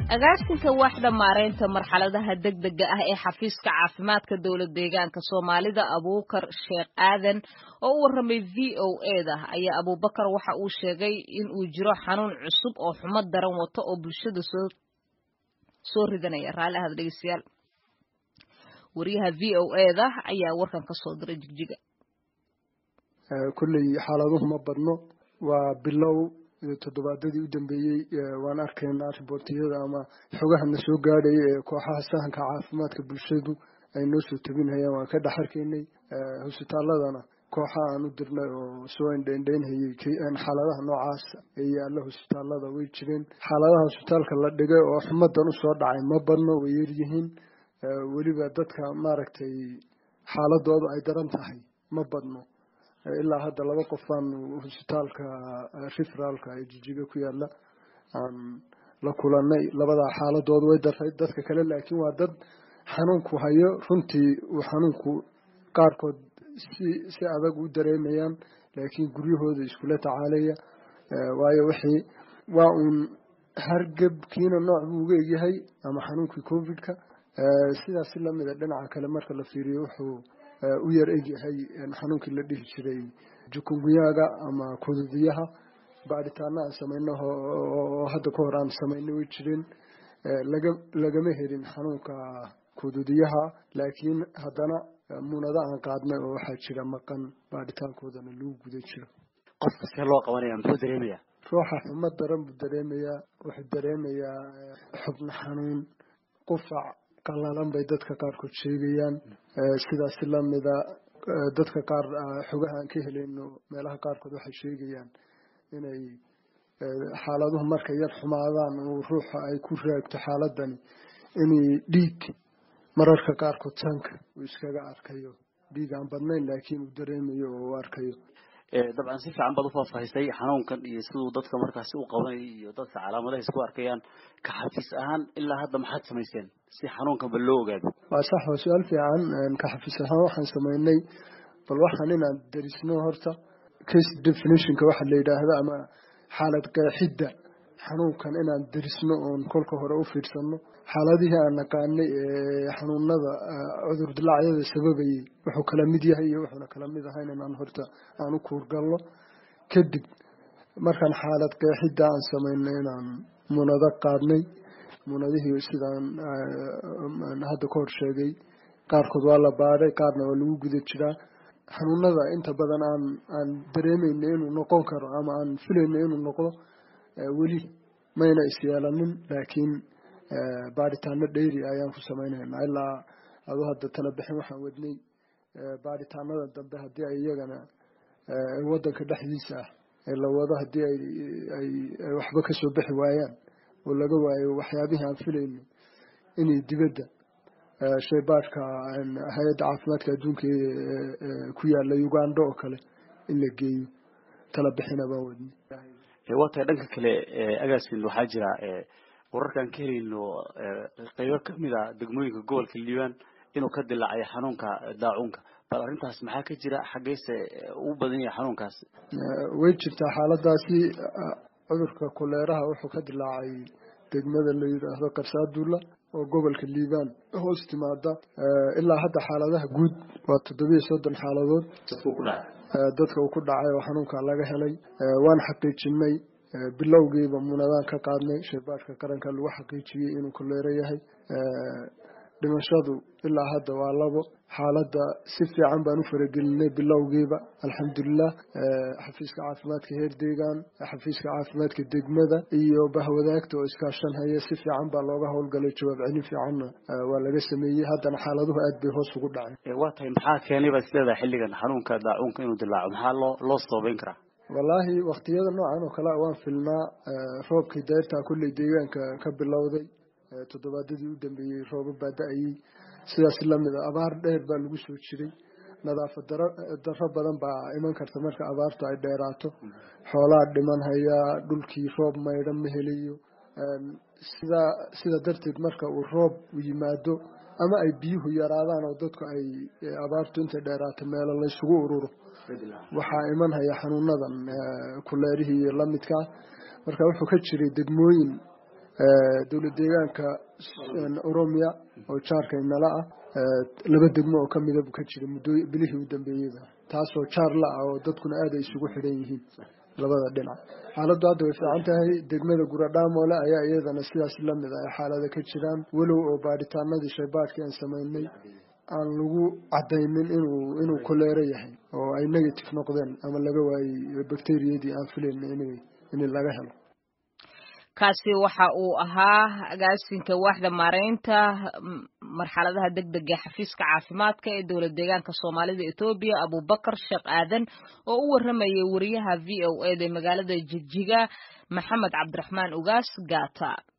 agaasinka waaxda maareynta marxaladaha degdega ah ee xafiiska caafimaadka dowlad deegaanka soomaalida abuukar sheekh aadan oo u warramay v o eda ayaa abuubakar waxa uu sheegay in uu jiro xanuun cusub oo xumo daran wato oo bulshada soo soo ridanaya raalli ahad dhegeystayaal wariyaha v o eda ayaa warkan ka soo diray jigjiga kulley xaaladuhu ma badno waa bilow toddobaadadii u dambeeyey waan arkaynaa riboortiyada ama xogahana soo gaadhaya ee kooxaha sahanka caafimaadka bulshadu ay noo soo tabinhayaan waan ka dhex arkaynay hosbitaaladana kooxa aan u dirnay oo soo indhaindhaynhayay xaaladaha noocaas ee yaalla hosbitaalada way jireen xaaladaha hosbitaalka la dhigay oo xumadan usoo dhacay ma badno way yaryihiin weliba dadka maaragtay xaaladoodu ay daran tahay ma badno ilaa hadda laba qof baan hosbitaalka referaalka ee jijiga ku yaala aan la kulanay labadaa xaaladooda way daray dadka kale laakiin waa dad xanuunku hayo runtii uu xanuunku qaarkood si si adag u dareemayaan laakiin guryahooda iskula tacaalaya waayo wixii waa uun hargebkiina nooc buu uga egyahay ama xanuunkii covidka sidaas si lamida dhinaca kale marka la fiiriyo wuxuu u yar egyahay xanuunkii la dhihi jiray jukunguyaga ama kududiyaha baadhitaana aan samayno oo hadda ka hor aan samaynay way jireen laga lagama helin xanuunka kududiyaha laakiin haddana muunado aan qaadnay oo waxaa jira maqan baadhitaankoodana lagu guda jiro qofka see loo qabanaya muxuu dareemayaa ruuxa xumo daran buu dareemayaa wuxuu dareemayaa xubno xanuun qufac qalalan bay dadka qaarkood sheegayaan sidaasi lamida dadka qaar xogaha aan ka helayno meelaha qaarkood waxay sheegayaan inay xaaladuhu markay yar xumaadaan oo ruuxa ay ku raagto xaaladani inay dhiig mararka qaarkood sanka uu iskaga arkayo dhiig aan badnayn laakiin uu dareemayo oo u arkayo dabcan si fiican baad ufaahfaahisay xanuunkan iyo siduu dadka markaasi u qabanay iyo dadka calaamadaha isku arkayaan ka xafiis ahaan ilaa hadda maxaad samayseen si xanuunkanba loo ogaado waa sax waa su-aal fiican ka xafiis ahaan waxaan samaynay bal waxaan inaan darisno horta case definitionka waxa la yidhaahda ama xaalad qeexidda xanuunkan inaan darisno oon kolka hore u fiirsano xaaladihii aan naqaanay ee xanuunada cudur dilaacyada sababayay wuxuu kala mid yahay iyo wuxuuna kala mid ahayn inaan horta aan u kuurgalno kadib markaan xaalad qeexidda aan samaynay inaan munado qaadnay munadihii sidaan hadda ka hor sheegay qaarkood waa la baadhay qaarna waa lagu guda jiraa xanuunada inta badan aan aan dareemayna inuu noqon karo ama aan filayna inuu noqdo weli mayna isyeelanin laakiin baadhitaano dheyri ayaan ku samaynaynaa ilaa adu hadda tala bixin waxaan wadnay baadhitaanada dambe haddii ay iyagana wadanka dhexdiisa ah ee la wado haddii ay ay waxba kasoo bixi waayaan oo laga waayo waxyaabihii aan filayno inay dibadda shaybaadhka hay-adda caafimaadka adduunka ku yaala uganda oo kale in la geeyo tala bixina baan wadnay waa tahay dhanka kale agaasin waxaa jira wararkaan ka helayno qeybo kamid a degmooyinka gobolka liibaan inuu ka dilaacay xanuunka daacuunka bal arrintaas maxaa ka jira xaggeyse u badan yahay xanuunkaas way jirtaa xaaladaasi cudurka koleeraha wuxuu ka dilaacay degmada la yidhaahdo qarsaadulla oo gobolka liibaan hoos timaada ilaa hadda xaaladaha guud waa toddobiyo soddon xaaladood dadka uu ku dhacay oo xanuunka laga helay waan xaqiijinay bilowgiiba munadaan ka qaadnay shaybaadhka qaranka lagu xaqiijiyey inuu koleero yahay dhimashadu ilaa hadda waa labo xaaladda si fiican baan u faragelinay bilowgiiba alxamdulilah xafiiska caafimaadka heer deegaan xafiiska caafimaadka degmada iyo bahwadaagta oo iskaashan haya si fiican baa looga howlgalay jawaab celin fiicanna waa laga sameeyey haddana xaaladuhu aad bay hoos ugu dhaceen waa tahay maxaa keenay baad isleedahay xilligan xanuunka daacuunka inuu dilaaco maxaa loo loo sababeyn karaa wallaahi waktiyada noocan oo kale waan filnaa roobkii dayrtaa kulley deegaanka ka bilowday toddobaadadii u dambeeyey rooba baa da-ayey sidaas lamid a abaar dheer baa lagu soo jiray nadaafad daro daro badan baa iman karta marka abaartu ay dheeraato xoolaa dhiman hayaa dhulkii roob maydhan ma helayo sidaa sida darteed marka uu roob yimaado ama ay biyuhu yaraadaan oo dadku ay abaartu intay dheeraato meelo laysugu ururo waxaa iman haya xanuunadan kuleerihii iyo lamidkaa marka wuxuu ka jiray degmooyin dowlad deegaanka oromia oo jaarka inala ah laba degmo oo kamida ka jira muddo bilihii u dambeeyeyba taasoo jaar la ah oo dadkuna aad ay isugu xidhan yihiin labada dhinac xaaladdu hadda way fiican tahay degmada guradhaamole ayaa iyadana sidaas lamid ah xaalada ka jiraan walow oo baadhitaanadii shaybaadhkii aan samaynay aan lagu cadaynin inuu inuu koleero yahay oo ay negative noqdeen ama laga waayey bacteriyadii aan filayn in laga helo kaasi waxa uu ahaa agaasinka waaxda maareynta marxaladaha degdega ee xafiiska caafimaadka ee dowlad deegaanka soomaalida etoobiya abubakar sheekh aadan oo u waramayay wariyaha v o eda magaalada jigjiga maxamed cabdiraxmaan ugaas gata